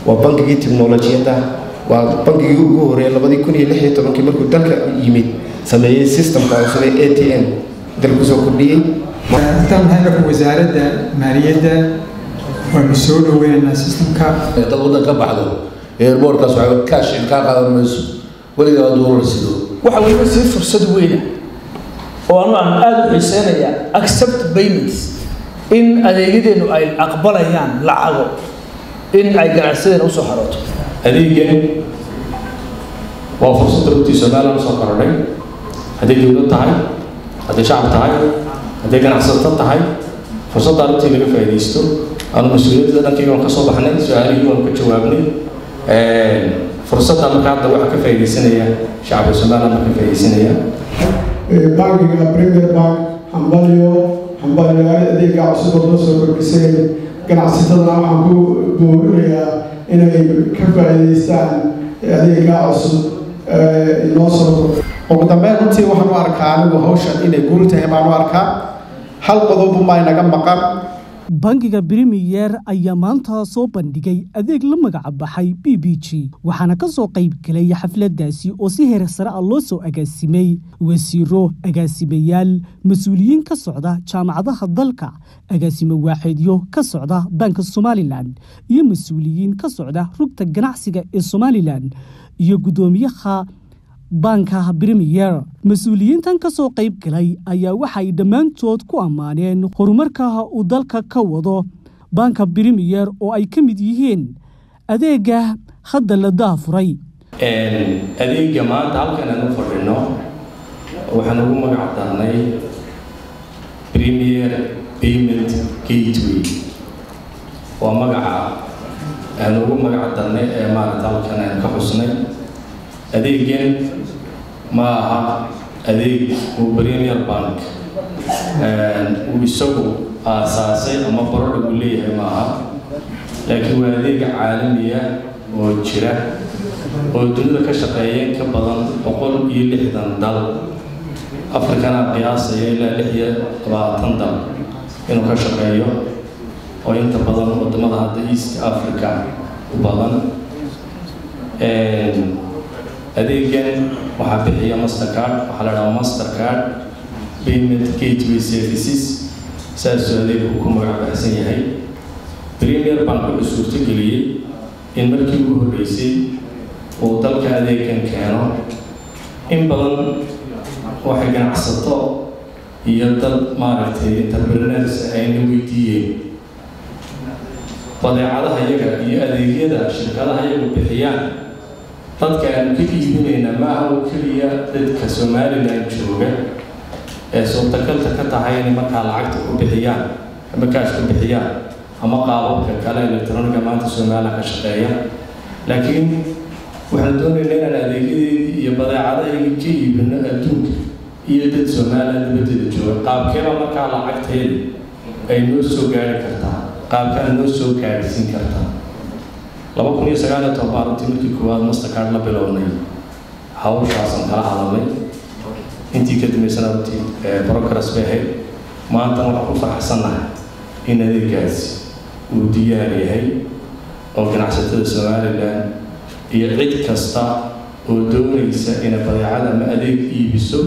waa bangigii tiknolojiyadda waa bangigii ugu horeeyay labadii kun iyo lix iyo tobankii markuu dalka yimid sameeyey systemka cusub ee a t m dalku soo kordhiyey intaan maxay wasaaradda maaliyadda waanu soo dhaweynaynaa systemka dad waddan ka baxdo eerboorkaas waxaa kaashin kaa qaadan mayso weligaa doolar sido waxa weliba sii fursad weyna oo anu aan aada u xiiseynayaa accept payments in adeegyadeennu ay aqbalayaan lacago in ay ganacsadeena usoo xarooto adeegan waa fursadda runtii somalilan usoo korodhay hadday dowlad tahay hadday shacab tahay hadday ganacsato tahay fursaddaa runtii laga faa'iidaysto aanu mas-uuliyadda dhankayga waan ka soo baxnay su-aalihii waanu ka jawaabnay fursadda marka hadda waxaa ka faa'iidaysanaya shacabka somaliland baa ka faa'iidaysanaya bankiga premier bank hambalyo hambalyaal adeega cusub oo noo soo kordhisay ganacsatadana waxaan ku boorinayaa inay ka faa'iidaystaan adeega cusub inoo soo ugu dambeyn runtii waxaan u arkaa anigu hawshan inay guul tahay baan u arkaa hal qodobunbaa inaga maqan bangiga brimiyer ayaa maanta soo bandhigay adeeg la magaca baxay b b g waxaana ka soo qayb galay xafladdaasi oo si heer sare ah loo soo agaasimay wasiiro agaasimayaal mas-uuliyiin ka socda jaamacadaha dalka agaasimo waaxeedyo ka socda banka somalilan iyo mas-uuliyiin ka socda rugta ganacsiga ee somalilan iyo guddoomiyaha banka brimiyer mas-uuliyiintan ka soo qayb galay ayaa waxay dhammaantood ku ammaaneen horumarka uu dalka ka wado banka brimiyer oo ay ka mid yihiin adeega hadda la daafuray adeega maanta halkan aan u fadhino waxaan ugu magac darnay premier payment gateway waa magaca aan ugu magac darnay ee maarata halkan aan ka xusnay adeegan ma aha adeeg uu premier bank uu isagu aasaasay ama barodha uu leeyahay ma aha laakiin waa adeega caalamiya oo jira oo dunida ka shaqeeya ka badan boqol iyo lixdan dal afrikana qiyaasaya ilaa lix iyo labaatan dal inuu ka shaqeeyo oo inta badan wadamada hadda east africa u badan adeegan waxaa bixiya mastercard waxaa la dhahaa mastercard payment gateway services saasuu adeegu ku magac baxsan yahay premier bank wuxuu suurtageliyey in markii ugu horreysay uu dalka adeegan keeno in badan waxay ganacsato iyo dad maaragtay entrepreneurs ayna weydiiyeen badeecadaha iyaga iyo adeegyada shirkadaha iyagu bixiyaan dadka aanu ka iibinayna ma aha oo keliya dadka somalilan jooga ee suurtagalta ka tahay inay markaa lacagta ku bixiyaan ama kaash ku bixiyaan ama qaababka kale electroniga maanta somalilan ka shaqeeya laakiin waxaan doonaynaa inaan adeegyadeedii iyo badeecadahaygii ka iibino adduunka iyo dad somalilan dibaddeeda jooga qaabkeeba markaa lacagteeda ay noo soo gaari kartaa qaabkaan noo soo gaadhsiin kartaa laba kun iyo sagaal iyo toban runtii markii koowaad mastercard la bilownay hawshaasaan kala hadalnay intii ka dambeysana runtii progress bay ahayd maantana waxaan ku faraxsannahay in adeegaasi uu diyaar yahay oo ganacsatada somalilan iyo cid kasta oo doonaysa inay badeecada ama adeeg iibiso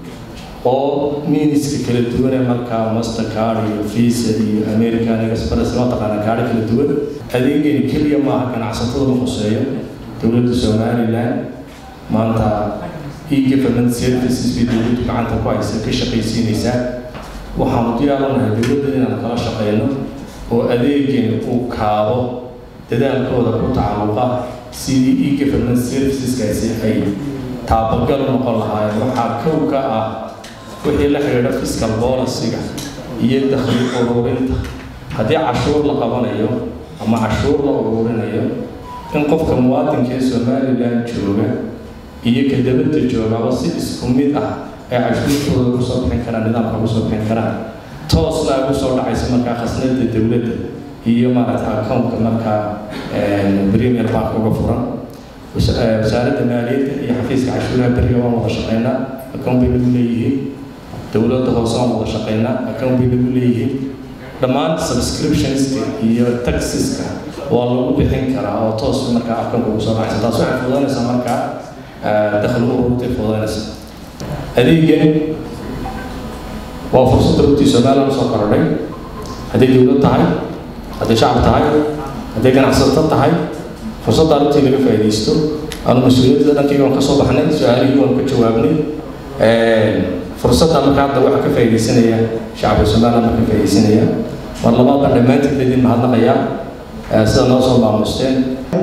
oo miniska kala duwan ee markaa mastercard iyo visa iyo american express mataqaana kaadho kala duwan adeegani keliya maaha ganacsatada ma khuseeyo dowladda somalilan maanta e-government services bay dowladdu gacanta ku haysa ka shaqaysiinaysaa waxaanu diyaaranahay dowladda inaan kala shaqeyno oo adeegani uu kaabo dadaalkooda ku tacalluqa sidii e-government serviceskaasi ay taabagal u noqon lahaayeen waxaa kow ka ah wixii la xidhiidha fiscal policyga iyo dakhli ururinta haddii cashuur la qabanayo ama cashuur la ururinayo in qofka muwaadinka ee somalilan jooga iyo ka dabadda joogaba si isku mid ah ee cashuurtooda ugu soo bixin karaan nidaamka ugu soo bixin karaan toosna ugu soo dhacaysa markaa khasnada dowladda iyo maaragta accountka markaa premier bank uga furan wasaaradda maaliyadda iyo xafiiska cashuuraha beriga waan wada shaqeynaa account bay nagu leeyihiin dowladda hoose waan wada shaqeynaa account bay nagu leeyihiin dhammaan subscriptionska iyo taxiska waa lagu bixin karaa oo toos markaa akanka ugu soo baxaysa taas waxay fududanaysaa markaa dakhli ururtay fududanaysa adeegan waa fursadda runtii somaliland usoo korodhay hadday dowlad tahay hadday shacab tahay hadday ganacsato tahay fursadda runtii laga faa'iidaysto aanu mas-uuliyadda dhankayga waan ka soo baxnay su-aalihii waan ka jawaabnay fursadda marka hadda waxaa ka faa'iidaysanaya shacabka somaliland baa ka faa'iidaysanaya mar labaad baan dhammaantiin idin mahadnaqayaa sida noo soo maamusteen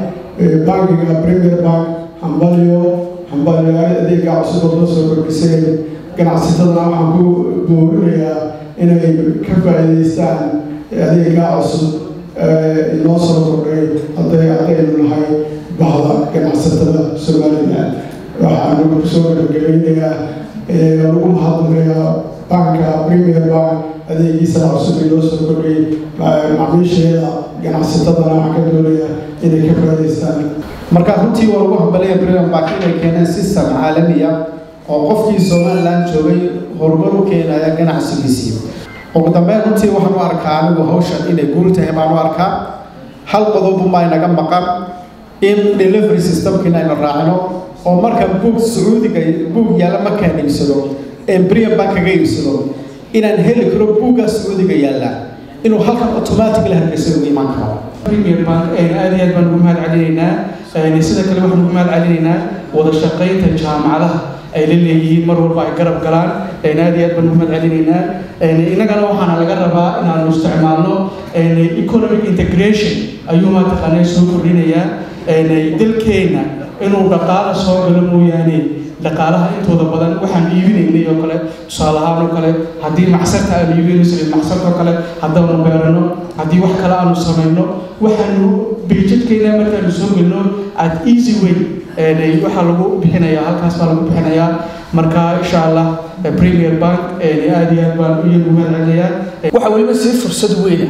bankiga premier bank hambalyo hambalyaale adeega cusub oo noo soo kordhiseen ganacsatadana waxaan ku boorinayaa inay ka faa'iidaystaan adeega cusub inoo soo kordhay hadday haddaynu nahay bahda ganacsatada somaliland waxaan kusoo gabagabeynayaa lagu mahadnaqayaa banka premier bank adeegiisa cusub inoo soo kordhay macmiisheeda ganacsatadana waxaan ka doonaya inay ka faa'iidaystaan marka runtii waa lagu hambalaya premier bank inay keeneen system caalamiya oo qofkii somaliland joogay horumar u keenaya ganacsigiisii ugu dambeyn runtii waxaan u arkaa anigu hawshan inay guul tahay baan u arkaa hal qodobbuma inaga maqan in delivery systemkiina aynu raacino oo marka buug sacuudiga buug yaalla markaan iibsado ee brian bank kaga iibsado inaan heli karo buuggaa sacuudiga yaalla inuu halkan automatic la hargeysa ugu imaan karo premier bank aad iyo aad baan ugu mahad celinaynaa sida kale waxaan ugu mahad celinaynaa wada shaqaynta jaamacadaha ay la leeyihiin mar walba ay garab galaan aad iyo aad baan ugu mahad celinaynaa innagana waxaana laga rabaa inaanu isticmaalno economic integration ayuu mataqaanaa soo kordhinayaa dalkeenna inuu dhaqaala soo galo mooyaane dhaqaalaha intooda badan waxaan iibinaynay oo kale tusaale ahaan oo kale haddii macsarta aanu iibinayno saliid macsarta oo kale haddaanu beerano haddii wax kale aanu samayno waxaanu beejadkeena markaanu soo gelno at easy way waxaa lagu bixinayaa halkaas baa lagu bixinayaa marka insha allah premier bank aad iyo aad baan iyagu mahadcelinayaa waxaa weliba sii fursad weyna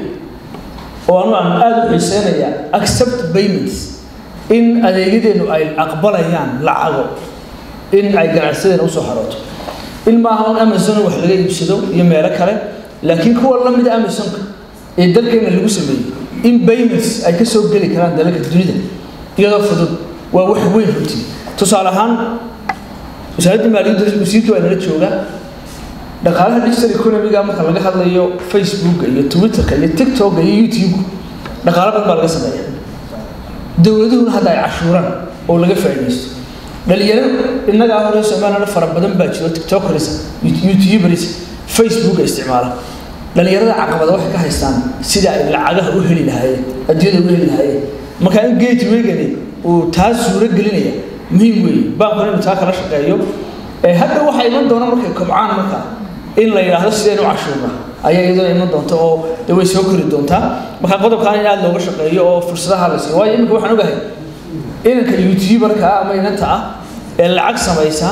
oo anu aan aada u xiiseynayaa accept payments in adeegyadeenu ay aqbalayaan lacago in ay ganacsadeena usoo xarooto in maaha un amazon wax laga iibsado iyo meelo kale laakiin kuwa la mida amazonka ee dalkeena lagu sameeyey in payments ay ka soo geli karaan dalalka dunida iyadoo fudud waa wax weyn runtii tusaale ahaan wasaaradda maaliyadda wasiirka waa nala joogaa dhaqaalaha digital economiga marka laga hadlayo facebooka iyo twitterka iyo tiktoka iyo youtube dhaqaalo badan baa laga sameeya dowladuhuna hadda ay cashuuraan oo laga faa'iidaysto dhalinyaro innagaa hore somaliland fara badan baa jiro tiktokers youtuberis facebooka isticmaala dhalinyarada caqabada waxay ka haystaan sida ay lacagaha u heli lahaayeen adduunyada u heli lahaayeen marka in gateway-gani uu taa suuro gelinaya muhiim weeye baankuna inuu taa kala shaqeeyo hadda waxaa iman doona markay kobcaan marka in la yidhaahdo sideen u cashuurna ayaa iyaduna iman doonta oo de way soo kori doontaa marka qodobkaan in aada looga shaqeeyo oo fursadaha la siiyo waayo iminka waxaan ogahay inanka youtuberka ah ama inanta ah ee lacag samaysa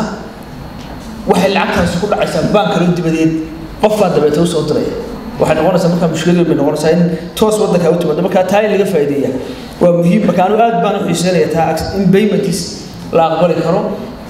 waxay lacagtaasi ku dhacaysaa baan kalo dibadeed qof baa dabeeta usoo diraya waxay noqonaysaa markaa mushkiladeed bay noqonaysaa in toos waddanka u timaado markaa taa in laga faa'iideeya waa muhiim marka anu aad baan u xiiseynaya taa in paymentis la aqbali karo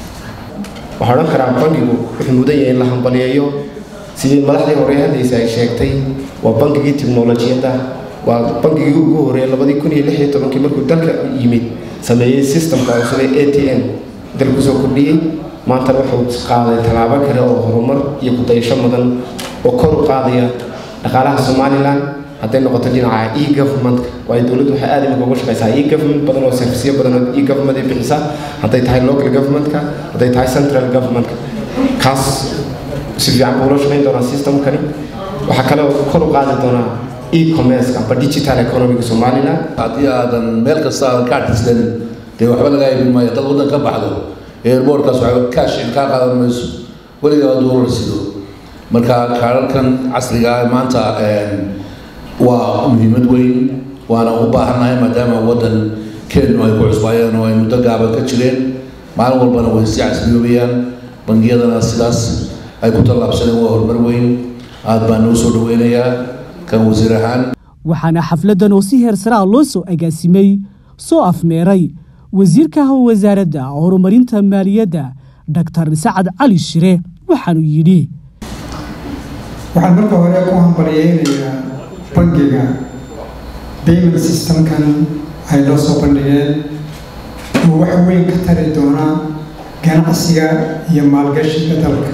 waxaan odhan karaa bankigu wuxuu mudan yahay in la hambaliyeeyo sidii madaxdii hore hadlaysa ay sheegtay waa bankigii tiknolojiyadda waa bankigii ugu horeeyay labadii kun iyo lix iyo tobankii markuu dalka yimid sameeyey systemka cusub ee a t m dalku soo kordhiyey maantana wuxuu qaaday tallaabo kale oo horumar iyo kudayasho mudan oo kor u qaadaya dhaqaalaha somalilan hadday noqoto dhinaca e governmentka waayo dowladdu waxay aad imika uga shaqaysaa e government badan oo serviceyo badan oo e government ay bixisa hadday tahay local governmentka hadday tahay central governmentka kaas si fiican buu ula shaqayn doonaa systemkani waxaa kale oo kor u qaadi doonaa e-commerce amba digital economiga somaliland haddii aadan meel kasta aadan ka artislan dee waxba laga iibin maayo dad waddan ka baxdo airportkaas waxba cash kaa qaadan mayso weligaa doolar sido marka kaararkan casriga ah maanta waa muhiimad weyn waana u baahannahay maadaama waddan kenya ay ku cusbaayeen oo ay muddo gaaban ka jireen maalin walbana way sii casriyoobayaan bangiyadana sidaas ay ku tallaabsadeen waa horumar weyn aad baan noo soo dhaweynayaa kan wasiir ahaan waxaana xafladdan oo si heersaraa loo soo agaasimay soo afmeeray wasiirka wasaaradda horumarinta maaliyadda doctor sacad cali shire waxaanuu yidhi waxaan marka hore ku hambalyeynayaa bangiga payment systemkan ay noo soo bandhigeen oo wax weyn ka tari doona ganacsiga iyo maalgashiga dalka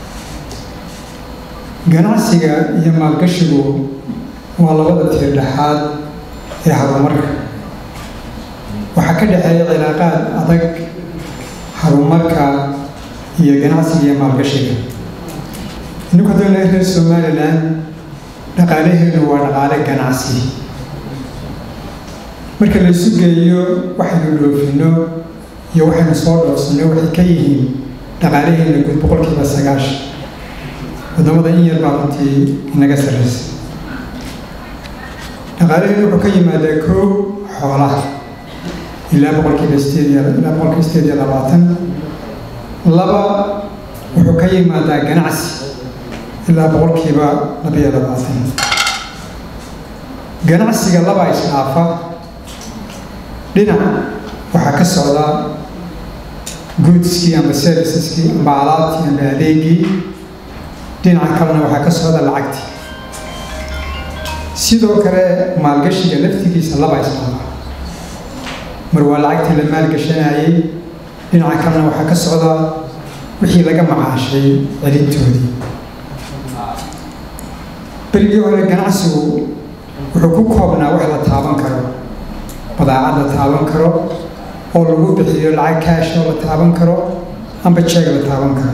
ganacsiga iyo maalgashigu waa labada tiir dhexaad ee horumarka waxaa ka dhexeeya cilaaqaad adag horumarka iyo ganacsiga iyo maalgashiga ininku haddana reer somalilan dhaqaalaheenu waa dhaqaale ganacsi marka la isu geeyo waxaynu dhoofinno iyo waxaynu soo dhoofsanno waxay ka yihiin dhaqaalaheena guud boqolkiiba sagaashan waddamada in yar baa runtii inaga sarraysa dhaqaalaheenu wuxuu ka yimaadaa koow xoolaha ilaa boqolkiiba sideed iyo ilaa boqolkiiba sideed iyo labaatan laba wuxuu ka yimaadaa ganacsi ilaa boqolkiiba labiyo labaatan ganacsiga laba isdhaafa dhinac waxaa ka socda goodskii amba serviceskii amba alaabtii amba adeegii dhinaca kalena waxaa ka socda lacagtii sidoo kale maalgashiga laftigiisa laba isdhaafa mar waa lacagtii la maalgashanayay dhinaca kalena waxaa ka socda wixii laga macaashay celintoodii berigii hore ganacsigu wuxuu ku koobnaa wax la taaban karo badaacad la taaban karo oo lagu bixiyo lacag kaash oo la taaban karo amba jeeg la taaban karo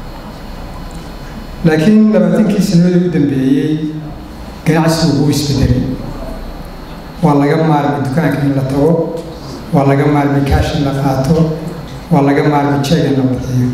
laakiin labaatankii sanadii u dambeeyey ganacsigu wuu isbedelay waa laga maarmay dukaanka in la tago waa laga maarmay kaash in la qaato waa laga maarmay jeeg in la bixiyo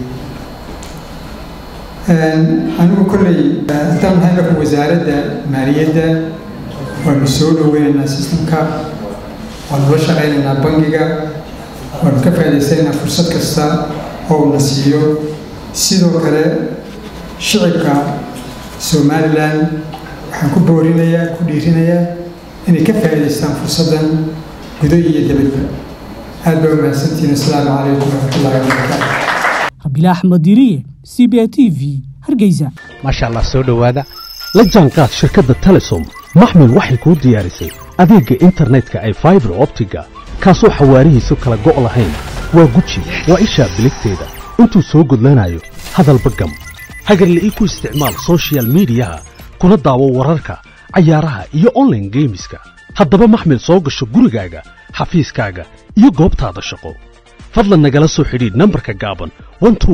anigu kolley haddaan nahay marka wasaaradda maaliyadda waanu soo dhoweynaynaa sistamka waanu la shaqaynaynaa bangiga waanu ka faa'idaysanaynaa fursad kasta oo uuna siiyo sidoo kale shicibka somalilan waxaan ku boorinayaa ku dhiirinayaa inay ka faa'idaystaan fursaddan gudo iyo dibadba aad baa umahadsantihiin asalaamu calaykum waraxmatullahi wabarakaatu rabiile axmed diriye c b a t v hargeysa maasha allah soo dhowaada la jaanqaad shirkadda telesom maxmil waxay kuu diyaarisay adeegga internetka ay faibar optiga kaasoo xawaarihiisu kala go' lahayn waa guji waa ishaa biligteeda intuu soo gudlanayo hadalba gam hagarla'ii ku isticmaal soshiyal miidiyaha kuna daawo wararka cayaaraha iyo onlaine geemiska haddaba maxmil soo gasho gurigaaga xafiiskaaga iyo goobtaada shaqo fadlan nagala soo xidhiidh nambarka gaaban